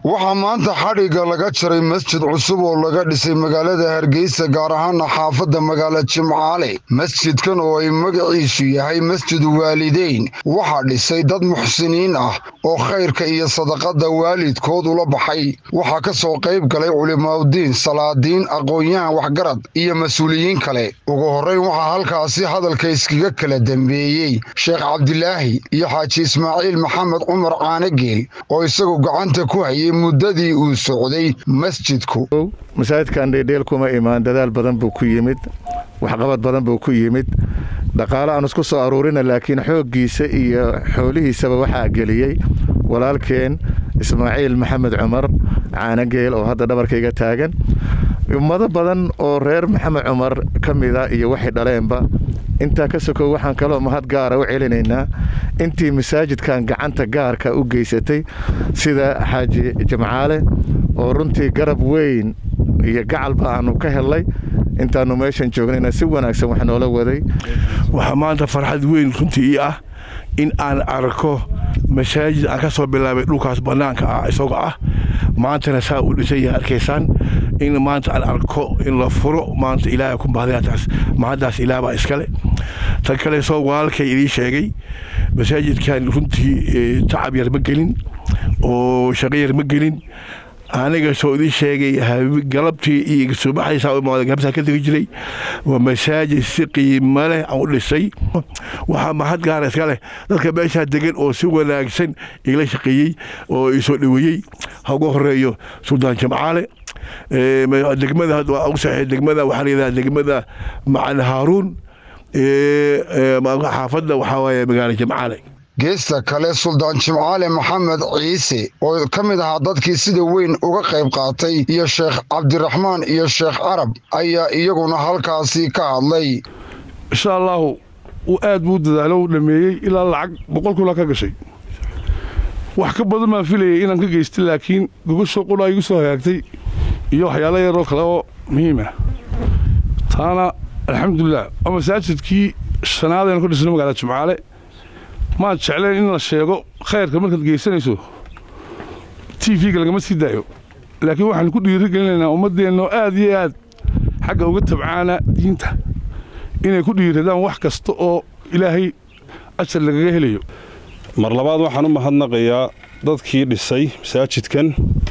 waxaa maanta xadhigga laga jaray masjid cusub oo laga dhisay magaalada hargeysa gaar ahaana xaafadda magaala jimcaale masjidkan oo ay magaciisu yahay masjid waalideyn waxaa dhisay dad muxsiniin ah oo khayrka iyo sadaqadda waalidkood ula baxay waxaa ka soo qayb galay culimaaudiin salaadiin aqoon-yahan waxgarad iyo mas-uuliyiin kale ugu horrayn waxaa halkaasi hadalka iskaga kala dambeeyey sheekh cabdilaahi iyo xaaji ismaaciil maxamed cumar caanageel oo isagu gacanta ku hayay muddadii uu socday masjidku masaajidkan dheedheel kuma imaan dadaal badan buu ku yimid waxqabad badan buu ku yimid dhaqaale aan isku soo aruurina laakiin xooggiisa iyo xoolihiisaba waxaa geliyey walaalkeen ismaaciil maxamed cumar caanageel oo hadda dhabarkayga taagan ummado badan oo reer maxamed cumar ka mida iyo waxay dhaleenba intaa ka sokow waxaan kaloo mahad gaara u celinaynaa intii masaajidkan gacanta gaarka u geysatay sida xaaji jamcaale oo runtii garab weyn iyo gacalba aanu ka helnay intaanu meeshan joognayna si wanaagsan wax noola waday waxaa maanta farxad weyn runtii ii ah in aan arko masaajid aan ka soo bilaabay dhulkaas bannaanka ah isagoo ah maantana saa uu dhisan yahay arkaysaan in maanta aan arko in la furo maanta ilaahay ku mahadinataas mahaddaas ilaah baa iskale tan kale soo walaalkay idiin sheegay masaajidkan runtii tacab yar ma gelin oo shaqo yar ma gelin aniga soo idiin sheegay galabtii iyo subaxdaysaa imaada gabsaa ka tegi jiray waa masaajid si qiimo leh aan u dhisay waxaa mahad gaara iska leh dadka meeshaa degan oo si wanaagsan igala shaqeeyey oo isoo dhoweeyey ha ugu horeeyo suldaan jamcaale degmada u saxey degmada waxaa layidhaha degmada macali haaruun xaafadda waxaa waaye magaalo jamcaale geesta kale suldaan jimcaale maxamed ciise oo ka mid ahaa dadkii sida weyn uga qayb qaatay iyo sheekh cabdiraxmaan iyo sheekh carab ayaa iyaguna halkaasi ka hadlay insha allaahu uu aad buu dadaalo u dhameeyey ilaa lacag boqol kuna ka gashay wax ka badan baan filayay inaan ka geystay laakiin gogosho qudhaa igu soo hagaagtay iyo waxyaalo yaroo kale oo muhiima taana alxamdulilah waa masaajidkii shanaadaynu ka dhisno magaalada jimcaale maad jecleen in la sheego khayrka markaad geysanayso t v-ga lagama sii daayo laakiin waxaanu ku dhiiri gelinaynaa ummaddeenno aad iyo aad xagga uga tabcaana diinta inay ku dhiiradaan wax kasta oo ilaahay ajar lagaga helayo mar labaad waxaan u mahadnaqayaa dadkii dhisay masaajidkan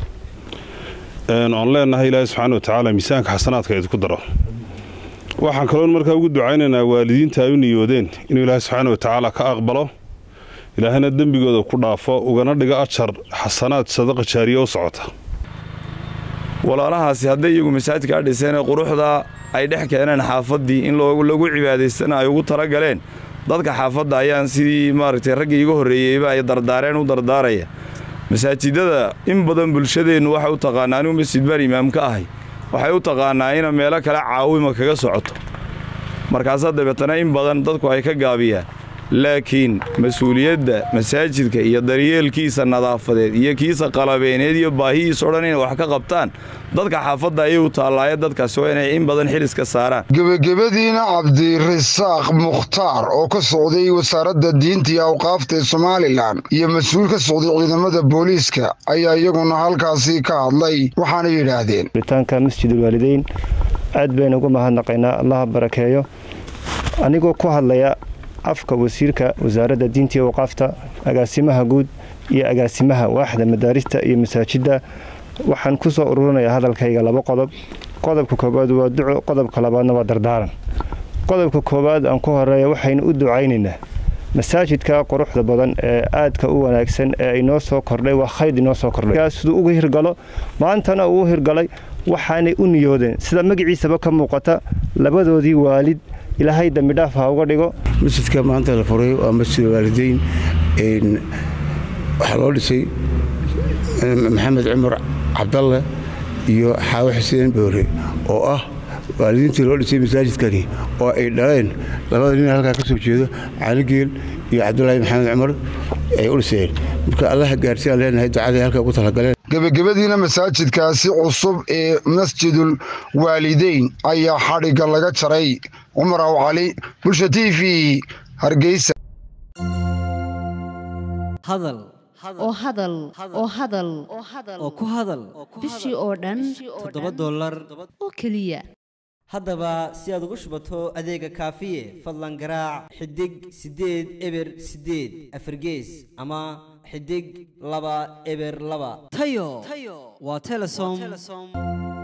oon leenahay ilaahay subxaana wa tacaala miisaanka xasanaadka idinku daro waxaan kaloon markaa ugu ducaynaynaa waalidiinta ay u niyoodeen inuu ilaahay subxaana wa tacaala ka aqbalo ilaahayna dembigooda ku dhaafo ugana dhigo ajar xasanaad sadaqa jaariya u socota walaalahaasi hadday iyagu masaajidkaa dhiseenee quruxdaa ay dhex keeneen xaafaddii in lagu cibaadaystana ay ugu tala galeen dadka xaafadda ayaan sidii maaragtay raggii iga horreeyeyba ay dardaareen u dardaaraya masaajidada in badan bulshadeennu waxay u taqaanaa anigu masjid baan imaam ka ahay waxay u taqaanaa ina meelo kale caawima kaga socoto markaasaa dabeetana in badan dadku ay ka gaabiyaan laakiin mas-uuliyadda masaajidka iyo daryeelkiisa nadaafadeed iyo kiisa qalabeeneed iyo baahihiisa o dhan inay wax ka qabtaan dadka xaafadda ayay u taallaaye dadkaasi waa inay in badan xiliska saaraan gebagabadiina cabdirasaaq mukhtaar oo ka socday wasaaradda diinta iyo awqaafta ee somalilan iyo mas-uul ka socday ciidamada booliiska ayaa iyaguna halkaasi ka hadlay waxaana yidhaahdeen ritaanka masjidulwaalideyn aad baynu uga mahadnaqaynaa allaha barakeeyo anigoo ku hadlaya afka wasiirka wasaaradda diinta iyo awqaafta agaasimaha guud iyo agaasimaha waaxda madaarista iyo masaajidda waxaan ku soo ururinayaa hadalkayga laba qodob qodobka koowaad waa duco qodobka labaadna waa dardaaran qodobka koowaad aan ku horeeya waxaynu u ducaynaynaa masaajidka quruxda badan ee aadka u wanaagsan ee inoo soo kordhay waa khayr inoo soo kordhay siduu uga hirgalo maantana uu hirgalay waxaanay u niyoodeen sida magaciisaba ka muuqata labadoodii waalid ilaahay dambidhaaf ha uga dhigo masjidka maanta la furay waa masjid waalideyn waxaa loo dhisay maxamed cumar cabdalle iyo xaawo xuseen boore oo ah waalidiintii loo dhisay masaajidkani oo ay dhaleen labada nin halkaa ka soo jeedo caligeel iyo cabdulaahi maxamed cumar ay u dhiseen marka allaha gaarsi aan leenahay ducaday halka ugu talagaleen gebagabadiina masaajidkaasi cusub ee masjidul waalideyn ayaa xadhigga laga jaray cumar aw cali bulsha t v hargeysa oo hadal oo hadal oo ku hadal bishii oo dhan toddoba dollar oo keliya haddaba si aad ugu shubato adeega kaafiye fadlan garaac xidig siddeed eber siddeed afargees ama xidig laba eber laba tayo waa telesom